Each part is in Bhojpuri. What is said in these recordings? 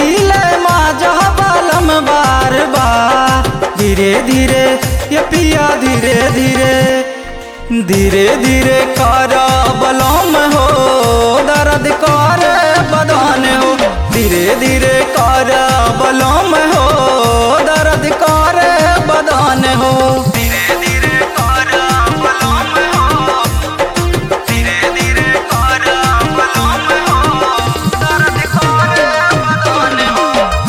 मिले माजा बलम बार बार धीरे धीरे ये पिया धीरे धीरे धीरे धीरे कर बलम हो दर्द कर बदन हो धीरे धीरे कर बलम हो दर्द कर बदन हो धीरे धीरे कर बलम हो धीरे धीरे कर बलम हो दर्द कर बदन हो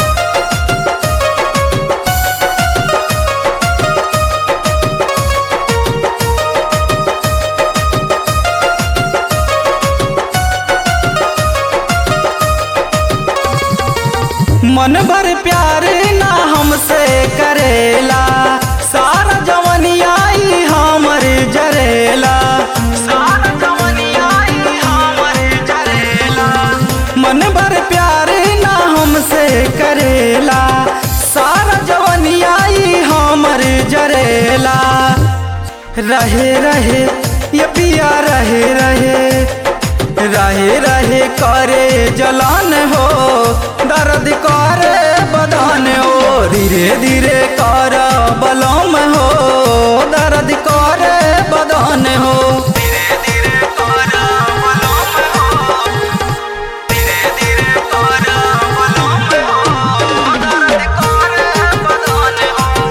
मन भर प्यार ना हमसे करेला सारा जवनियाई हमर जरेला सारा जवनियाई हमर जरेला मन भर प्यार ना हमसे करेला सारा जवनियाई हमर जरेला रहे रहे ये पिया रहे रहे रहे रहे करे जलान हो दर्द करे बदन हो धीरे धीरे कर बलम हो दर्द करे बदन हो धीरे धीरे कर बलम हो धीरे धीरे कर बलम हो दर्द करे बदन हो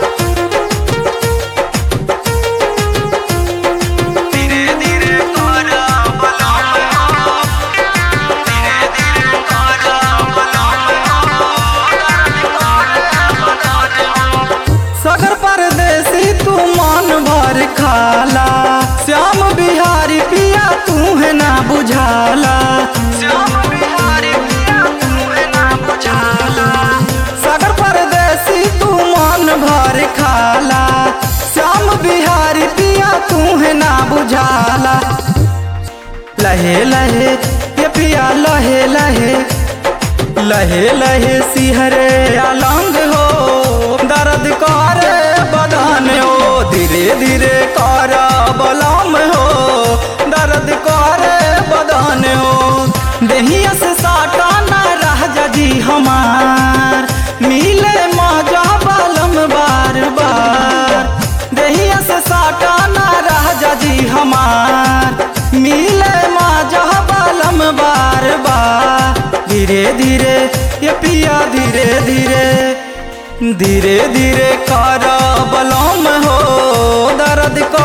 धीरे धीरे कर बलम हो धीरे धीरे कर बलम हो सगर परदेसी तू मन भर खाला श्याम बिहारी पिया तू है ना बुझाला श्याम बिहारी पिया तू है ना बुझाला सगर परदेसी तू मन भर खाला श्याम बिहारी पिया तू है ना बुझाला लहे लहे ये पिया लहे लहे लहे लहे सिहरे अलंग हो दर्द करे बदन हो धीरे धीरे कर बलम हो दर्द करे बदन हो देहिया से साटा न रह जी हमार मिले मजा बलम बार बार देहिया से साटा न रह जी हमार मिले मजा बलम बार बार धीरे धीरे ये पिया धीरे धीरे धीरे धीरे कर बलम हो दर्द कर